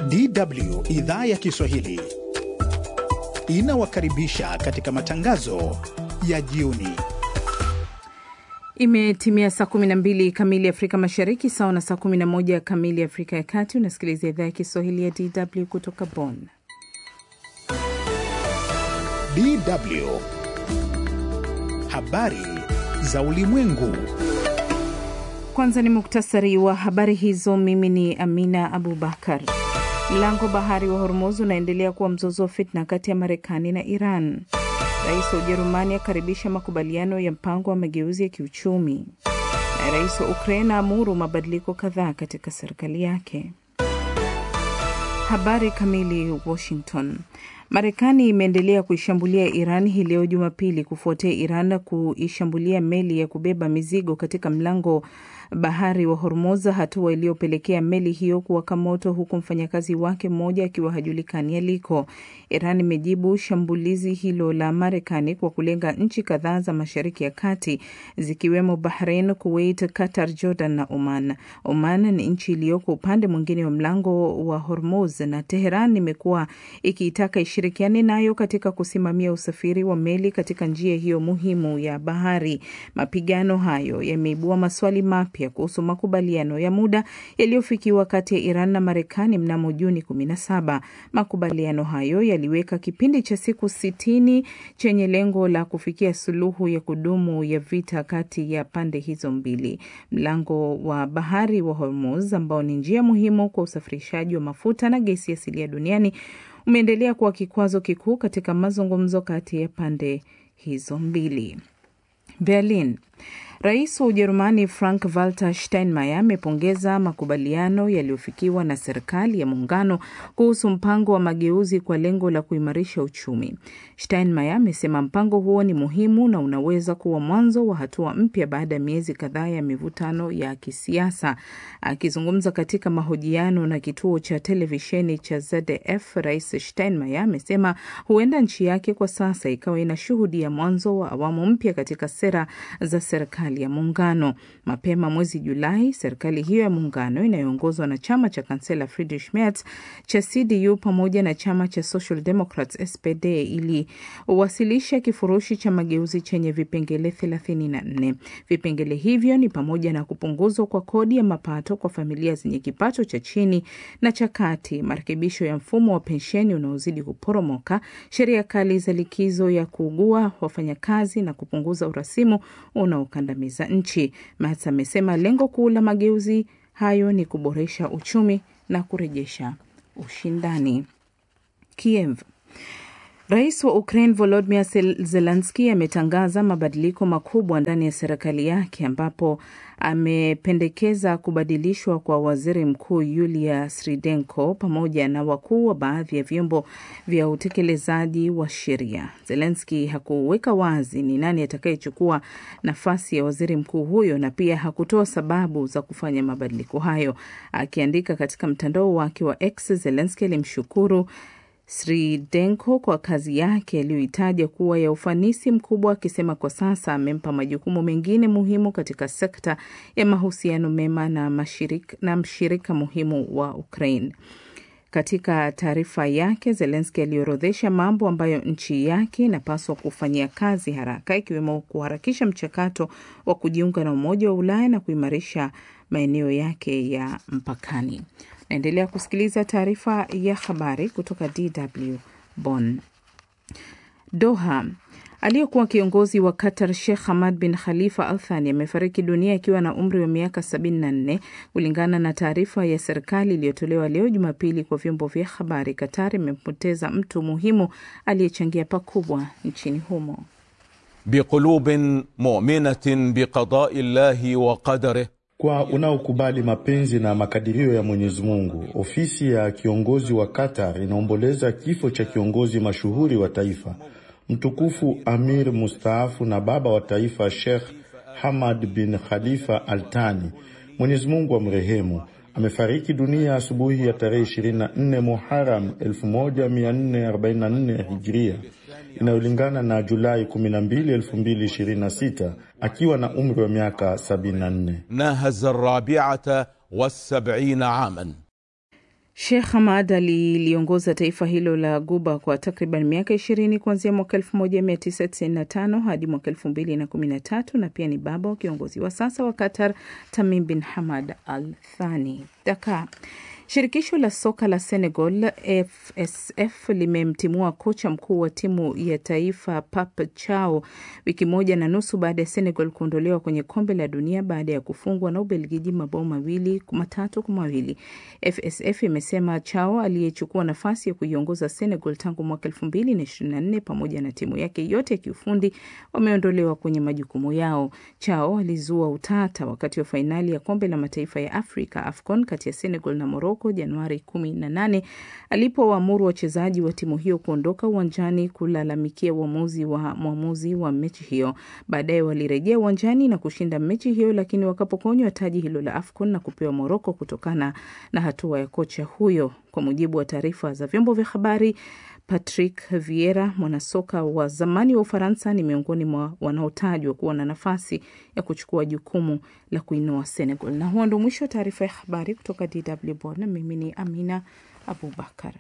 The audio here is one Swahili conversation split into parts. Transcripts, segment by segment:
DW idhaa ya Kiswahili inawakaribisha katika matangazo ya jioni. Imetimia saa 12 kamili Afrika Mashariki, sawa na saa 11 kamili Afrika ya Kati. Unasikiliza idhaa ya Kiswahili ya DW kutoka Bonn. DW habari za ulimwengu. Kwanza ni muktasari wa habari hizo. Mimi ni Amina Abubakar. Mlango bahari wa Hormuz unaendelea kuwa mzozo wa fitna kati ya Marekani na Iran. Rais wa Ujerumani akaribisha makubaliano ya mpango wa mageuzi ya kiuchumi, na rais wa Ukraine aamuru mabadiliko kadhaa katika serikali yake. Habari kamili. Washington. Marekani imeendelea kuishambulia Iran hii leo Jumapili kufuatia Iran kuishambulia meli ya kubeba mizigo katika mlango bahari wa Hormuz, hatua iliyopelekea meli hiyo kuwaka moto huku mfanyakazi wake mmoja akiwa hajulikani aliko. Iran imejibu shambulizi hilo la Marekani kwa kulenga nchi kadhaa za Mashariki ya Kati zikiwemo Bahrain, Kuwait, Qatar, Jordan na Oman. Oman ni nchi iliyoko upande mwingine wa mlango wa Hormuz na Teheran imekuwa ikiitaka ishirikiane nayo katika kusimamia usafiri wa meli katika njia hiyo muhimu ya bahari. Mapigano hayo yameibua maswali mapya kuhusu makubaliano ya muda yaliyofikiwa kati ya Iran na Marekani mnamo Juni 17. Makubaliano hayo yaliweka kipindi cha siku sitini chenye lengo la kufikia suluhu ya kudumu ya vita kati ya pande hizo mbili. Mlango wa bahari wa Hormuz ambao ni njia muhimu kwa usafirishaji wa mafuta na gesi asilia duniani umeendelea kuwa kikwazo kikuu katika mazungumzo kati ya pande hizo mbili. Berlin. Rais wa Ujerumani Frank Walter Steinmeier amepongeza makubaliano yaliyofikiwa na serikali ya muungano kuhusu mpango wa mageuzi kwa lengo la kuimarisha uchumi. Steinmeier amesema mpango huo ni muhimu na unaweza kuwa mwanzo wa hatua mpya baada ya miezi kadhaa ya mivutano ya kisiasa. Akizungumza katika mahojiano na kituo cha televisheni cha ZDF, Rais Steinmeier amesema huenda nchi yake kwa sasa ikawa inashuhudia mwanzo wa awamu mpya katika sera za serikali ya muungano. Mapema mwezi Julai, serikali hiyo ya muungano inayoongozwa na chama cha kansela Friedrich Merz cha CDU pamoja na chama cha Social Democrats SPD iliwasilisha kifurushi cha mageuzi chenye vipengele 34. Vipengele hivyo ni pamoja na kupunguzwa kwa kodi ya mapato kwa familia zenye kipato cha chini na cha kati, marekebisho ya mfumo wa pensheni unaozidi kuporomoka, sheria kali za likizo ya kuugua wafanyakazi na kupunguza urasimu unaokandamiza nchi. Merz amesema lengo kuu la mageuzi hayo ni kuboresha uchumi na kurejesha ushindani. Kiev. Rais wa Ukraine Volodymyr Zelensky ametangaza mabadiliko makubwa ndani ya serikali yake ambapo amependekeza kubadilishwa kwa waziri mkuu Yulia Sridenko pamoja na wakuu wa baadhi ya vyombo vya utekelezaji wa sheria. Zelensky hakuweka wazi ni nani atakayechukua nafasi ya waziri mkuu huyo na pia hakutoa sababu za kufanya mabadiliko hayo. Akiandika katika mtandao wake wa X, Zelensky alimshukuru Sridenko kwa kazi yake aliyoitaja kuwa ya ufanisi mkubwa, akisema kwa sasa amempa majukumu mengine muhimu katika sekta ya mahusiano mema na mashirika, na mshirika muhimu wa Ukraine. Katika taarifa yake, Zelensky aliorodhesha mambo ambayo nchi yake inapaswa kufanyia kazi haraka, ikiwemo kuharakisha mchakato wa kujiunga na Umoja wa Ulaya na kuimarisha maeneo yake ya mpakani. Naendelea kusikiliza taarifa ya habari kutoka DW Bonn. Doha. Aliyekuwa kiongozi wa Qatar Sheikh Hamad bin Khalifa Al Thani amefariki dunia akiwa na umri wa miaka 74 kulingana na taarifa ya serikali iliyotolewa leo Jumapili kwa vyombo vya habari. Qatar imempoteza mtu muhimu aliyechangia pakubwa nchini humo. biqulubin muminatin biqadai llahi wa qadarih kwa unaokubali mapenzi na makadirio ya Mwenyezi Mungu. Ofisi ya kiongozi wa Qatar inaomboleza kifo cha kiongozi mashuhuri wa taifa mtukufu Amir mustaafu na baba wa taifa Sheikh Hamad bin Khalifa Al Thani, Mwenyezi Mungu amrehemu. Amefariki dunia asubuhi ya tarehe 24 Muharam 1444 Hijria inayolingana na Julai 12, 2026 akiwa na umri wa miaka 74. nahaza rabiata wasabina aman Sheikh Hamad aliliongoza taifa hilo la Guba kwa takriban miaka ishirini kuanzia mwaka 1995 hadi mwaka 2013 na pia ni baba wa kiongozi wa sasa wa Qatar Tamim bin Hamad Al Thani. Dakar. Shirikisho la soka la Senegal FSF limemtimua kocha mkuu wa timu ya taifa Pap Chao wiki moja na nusu baada ya Senegal kuondolewa kwenye kombe la dunia baada ya kufungwa na Ubelgiji mabao mawili matatu kwa mawili. FSF imesema Chao aliyechukua nafasi ya kuiongoza Senegal tangu mwaka elfu mbili na ishirini na nne pamoja na timu yake yote ya kiufundi wameondolewa kwenye majukumu yao. Chao alizua utata wakati wa fainali ya kombe la mataifa ya Afrika AFCON kati ya Senegal na Morocco Januari 18 alipowaamuru wachezaji wa timu hiyo kuondoka uwanjani kulalamikia uamuzi wa mwamuzi wa mechi hiyo. Baadaye walirejea uwanjani na kushinda mechi hiyo, lakini wakapokonywa taji hilo la AFCON na kupewa Morocco kutokana na hatua ya kocha huyo. Kwa mujibu wa taarifa za vyombo vya habari, Patrick Vieira, mwanasoka wa zamani wa Ufaransa, ni miongoni mwa wanaotajwa kuwa na nafasi ya kuchukua jukumu la kuinua Senegal. Na huo ndo mwisho wa taarifa ya habari kutoka DW Bonn. Mimi ni Amina Abubakar.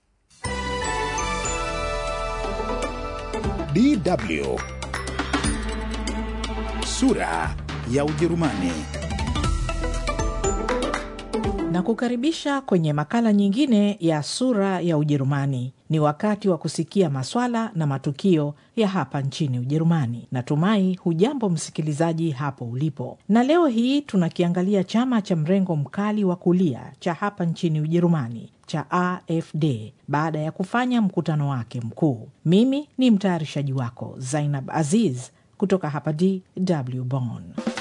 DW sura ya Ujerumani. na kukaribisha kwenye makala nyingine ya sura ya Ujerumani. Ni wakati wa kusikia maswala na matukio ya hapa nchini Ujerumani. Natumai hujambo msikilizaji hapo ulipo, na leo hii tunakiangalia chama cha mrengo mkali wa kulia cha hapa nchini Ujerumani cha AfD baada ya kufanya mkutano wake mkuu. Mimi ni mtayarishaji wako Zainab Aziz kutoka hapa DW Bonn.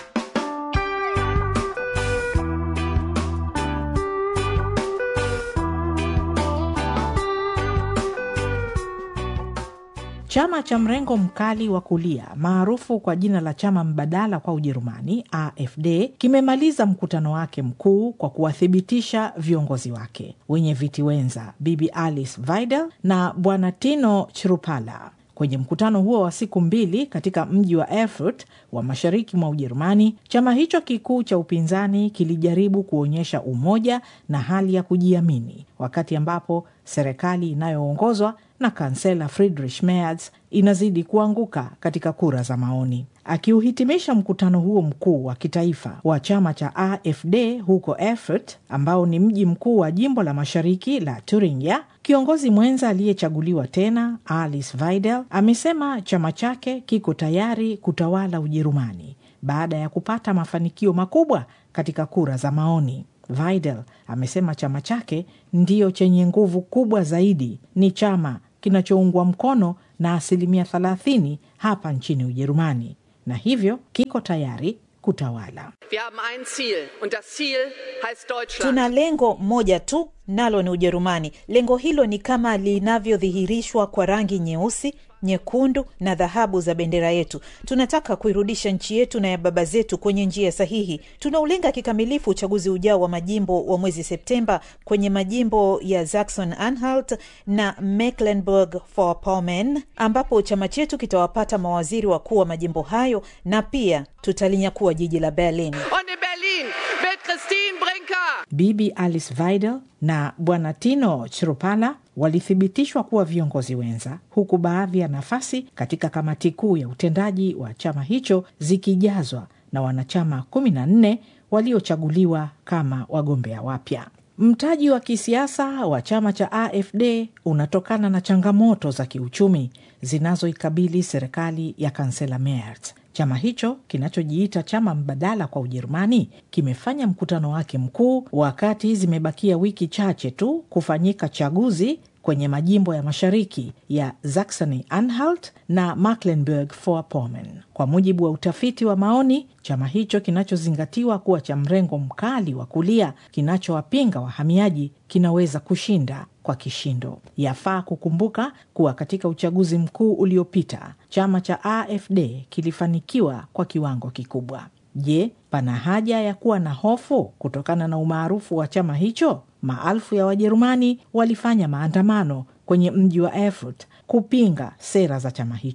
Chama cha mrengo mkali wa kulia maarufu kwa jina la chama mbadala kwa Ujerumani, AfD, kimemaliza mkutano wake mkuu kwa kuwathibitisha viongozi wake wenye viti wenza Bibi Alice Weidel na Bwana Tino Chrupala. Kwenye mkutano huo wa siku mbili katika mji wa Erfurt wa mashariki mwa Ujerumani, chama hicho kikuu cha upinzani kilijaribu kuonyesha umoja na hali ya kujiamini, wakati ambapo serikali inayoongozwa na kansela Friedrich Merz inazidi kuanguka katika kura za maoni. Akiuhitimisha mkutano huo mkuu wa kitaifa wa chama cha AfD huko Erfurt, ambao ni mji mkuu wa jimbo la mashariki la Thuringia, kiongozi mwenza aliyechaguliwa tena Alice Weidel amesema chama chake kiko tayari kutawala Ujerumani baada ya kupata mafanikio makubwa katika kura za maoni. Weidel amesema chama chake ndiyo chenye nguvu kubwa zaidi, ni chama kinachoungwa mkono na asilimia 30 hapa nchini Ujerumani na hivyo kiko tayari kutawala. Wir haben ein Ziel und das Ziel heißt Deutschland. Tuna lengo moja tu, nalo ni Ujerumani. Lengo hilo ni kama linavyodhihirishwa kwa rangi nyeusi, nyekundu na dhahabu za bendera yetu. Tunataka kuirudisha nchi yetu na ya baba zetu kwenye njia sahihi. Tunaulenga kikamilifu uchaguzi ujao wa majimbo wa mwezi Septemba kwenye majimbo ya Saxon Anhalt na Mecklenburg-Vorpommern, ambapo chama chetu kitawapata mawaziri wakuu wa majimbo hayo na pia tutalinyakua jiji la Berlin. Und in Berlin wird Christine Brinker Bibi Alice Weidel na Bwana Tino Chrupala walithibitishwa kuwa viongozi wenza, huku baadhi ya nafasi katika kamati kuu ya utendaji wa chama hicho zikijazwa na wanachama 14 waliochaguliwa kama wagombea wapya. Mtaji wa kisiasa wa chama cha AfD unatokana na changamoto za kiuchumi zinazoikabili serikali ya kansela Merz. Chama hicho kinachojiita chama mbadala kwa Ujerumani kimefanya mkutano wake mkuu wakati zimebakia wiki chache tu kufanyika chaguzi kwenye majimbo ya mashariki ya Saxony Anhalt na Mecklenburg-Vorpommern. Kwa mujibu wa utafiti wa maoni, chama hicho kinachozingatiwa kuwa cha mrengo mkali wa kulia kinachowapinga wahamiaji kinaweza kushinda kwa kishindo. Yafaa kukumbuka kuwa katika uchaguzi mkuu uliopita chama cha AfD kilifanikiwa kwa kiwango kikubwa. Je, pana haja ya kuwa na hofu kutokana na umaarufu wa chama hicho? Maelfu ya Wajerumani walifanya maandamano kwenye mji wa Erfurt kupinga sera za chama hicho.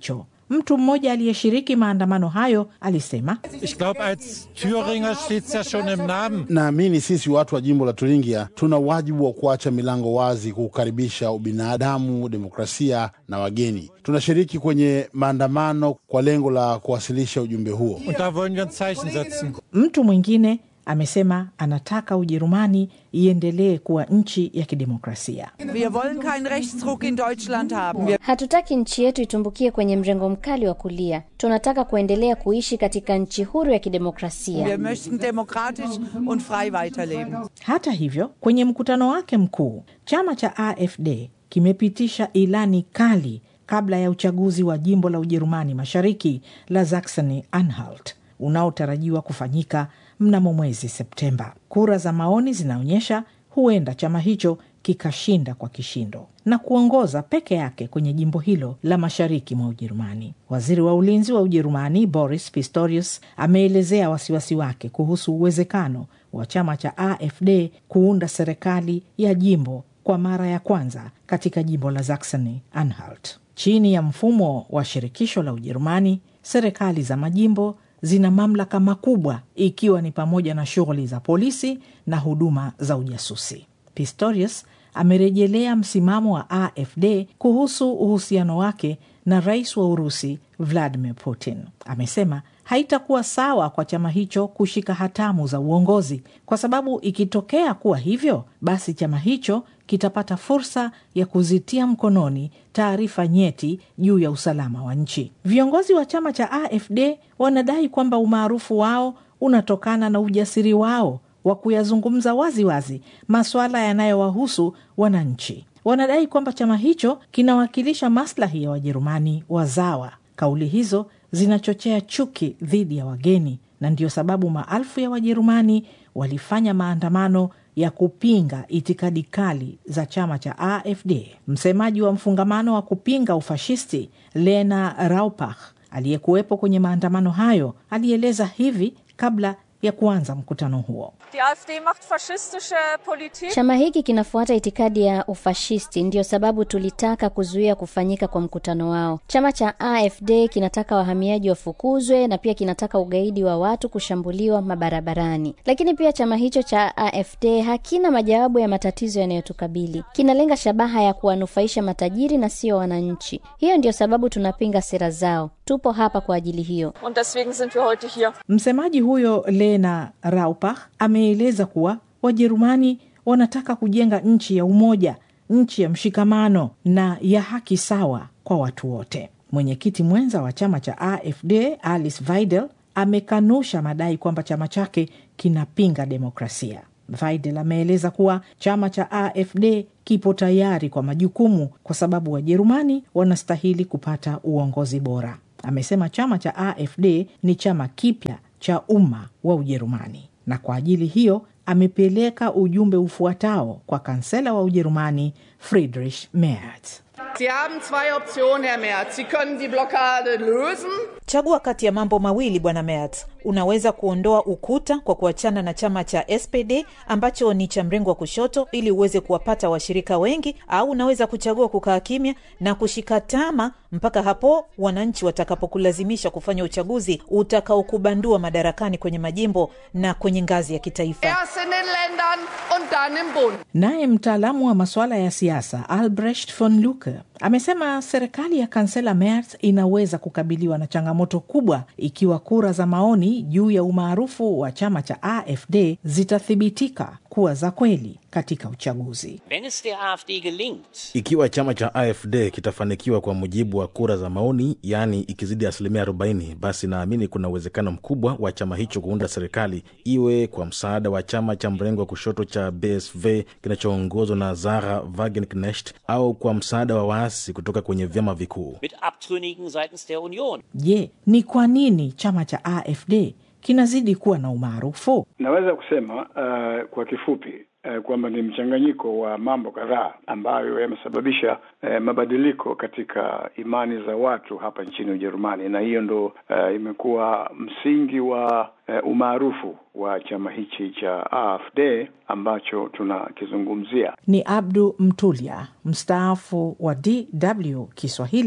Mtu mmoja aliyeshiriki maandamano hayo alisema, Ich glaube, als Thüringer steht's ja schon im Namen. Naamini sisi watu wa jimbo la Turingia tuna wajibu wa kuacha milango wazi kukaribisha ubinadamu, demokrasia na wageni. Tunashiriki kwenye maandamano kwa lengo la kuwasilisha ujumbe huo. Und da wollen wir ein Zeichen setzen. Mtu mwingine amesema anataka Ujerumani iendelee kuwa nchi ya kidemokrasia. Wir wollen keinen Rechtsruck in Deutschland haben. Wir Hatutaki nchi yetu itumbukie kwenye mrengo mkali wa kulia. Tunataka kuendelea kuishi katika nchi huru ya kidemokrasia. wir möchten demokratisch und frei weiterleben. Hata hivyo, kwenye mkutano wake mkuu, chama cha AfD kimepitisha ilani kali kabla ya uchaguzi wa jimbo la Ujerumani Mashariki la Saxony Anhalt unaotarajiwa kufanyika mnamo mwezi Septemba. Kura za maoni zinaonyesha huenda chama hicho kikashinda kwa kishindo na kuongoza peke yake kwenye jimbo hilo la mashariki mwa Ujerumani. Waziri wa ulinzi wa Ujerumani Boris Pistorius ameelezea wasiwasi wake kuhusu uwezekano wa chama cha AfD kuunda serikali ya jimbo kwa mara ya kwanza katika jimbo la Saxony Anhalt. Chini ya mfumo wa shirikisho la Ujerumani, serikali za majimbo zina mamlaka makubwa ikiwa ni pamoja na shughuli za polisi na huduma za ujasusi. Pistorius amerejelea msimamo wa AfD kuhusu uhusiano wake na rais wa Urusi Vladimir Putin. Amesema haitakuwa sawa kwa chama hicho kushika hatamu za uongozi, kwa sababu ikitokea kuwa hivyo, basi chama hicho kitapata fursa ya kuzitia mkononi taarifa nyeti juu ya usalama wa nchi. Viongozi wa chama cha AfD wanadai kwamba umaarufu wao unatokana na ujasiri wao wa kuyazungumza waziwazi masuala yanayowahusu wananchi. Wanadai kwamba chama hicho kinawakilisha maslahi ya Wajerumani wazawa. Kauli hizo zinachochea chuki dhidi ya wageni, na ndiyo sababu maelfu ya Wajerumani walifanya maandamano ya kupinga itikadi kali za chama cha AfD. Msemaji wa mfungamano wa kupinga ufashisti Lena Raupach aliyekuwepo kwenye maandamano hayo alieleza hivi kabla ya kuanza mkutano huo. Die AfD macht faschistische Politik. Chama hiki kinafuata itikadi ya ufashisti, ndiyo sababu tulitaka kuzuia kufanyika kwa mkutano wao. Chama cha AfD kinataka wahamiaji wafukuzwe na pia kinataka ugaidi wa watu kushambuliwa mabarabarani. Lakini pia chama hicho cha AfD hakina majawabu ya matatizo yanayotukabili. Kinalenga shabaha ya kuwanufaisha matajiri na sio wananchi. Hiyo ndiyo sababu tunapinga sera zao. Tupo hapa kwa ajili hiyo. Und deswegen sind wir heute hier. Msemaji huyo Lena Raupach ameeleza kuwa Wajerumani wanataka kujenga nchi ya umoja, nchi ya mshikamano na ya haki sawa kwa watu wote. Mwenyekiti mwenza wa chama cha AfD Alice Weidel amekanusha madai kwamba chama chake kinapinga demokrasia. Weidel ameeleza kuwa chama cha AfD kipo tayari kwa majukumu kwa sababu Wajerumani wanastahili kupata uongozi bora. Amesema chama cha AfD ni chama kipya cha umma wa Ujerumani, na kwa ajili hiyo amepeleka ujumbe ufuatao kwa kansela wa Ujerumani Friedrich Merz. Sie haben zwei Optionen, Herr Merz. Sie können die Blockade lösen. Chagua kati ya mambo mawili bwana Merz. Unaweza kuondoa ukuta kwa kuachana na chama cha SPD ambacho ni cha mrengo wa kushoto ili uweze kuwapata washirika wengi, au unaweza kuchagua kukaa kimya na kushika tama mpaka hapo wananchi watakapokulazimisha kufanya uchaguzi utakaokubandua madarakani kwenye majimbo na kwenye ngazi ya kitaifa. Erst in den Ländern und dann im Bund. Naye mtaalamu wa masuala ya siasa Albrecht von Lucke amesema serikali ya kansela Merz inaweza kukabiliwa na changamoto kubwa ikiwa kura za maoni juu ya umaarufu wa chama cha AfD zitathibitika kuwa za kweli katika uchaguzi. Wenn es der AfD gelingt, Ikiwa chama cha AfD kitafanikiwa kwa mujibu wa kura za maoni, yaani ikizidi asilimia 40, basi naamini kuna uwezekano mkubwa wa chama hicho kuunda serikali, iwe kwa msaada wa chama cha mrengo wa kushoto cha BSV kinachoongozwa na Sarah Wagenknecht au kwa msaada wa waasi kutoka kwenye vyama vikuu. mit Abtrünnigen seitens der Union. Je, ni kwa nini chama cha AfD kinazidi kuwa na umaarufu? Naweza kusema uh, kwa kifupi uh, kwamba ni mchanganyiko wa mambo kadhaa ambayo yamesababisha uh, mabadiliko katika imani za watu hapa nchini Ujerumani, na hiyo ndo uh, imekuwa msingi wa uh, umaarufu wa chama hichi cha AfD ambacho tunakizungumzia. Ni Abdu Mtulia, mstaafu wa DW Kiswahili,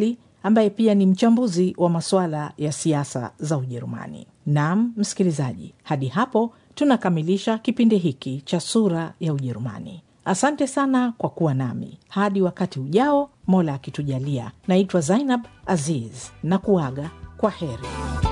ambaye pia ni mchambuzi wa masuala ya siasa za Ujerumani. Naam msikilizaji, hadi hapo tunakamilisha kipindi hiki cha Sura ya Ujerumani. Asante sana kwa kuwa nami hadi wakati ujao, Mola akitujalia. Naitwa Zainab Aziz na kuaga kwa heri.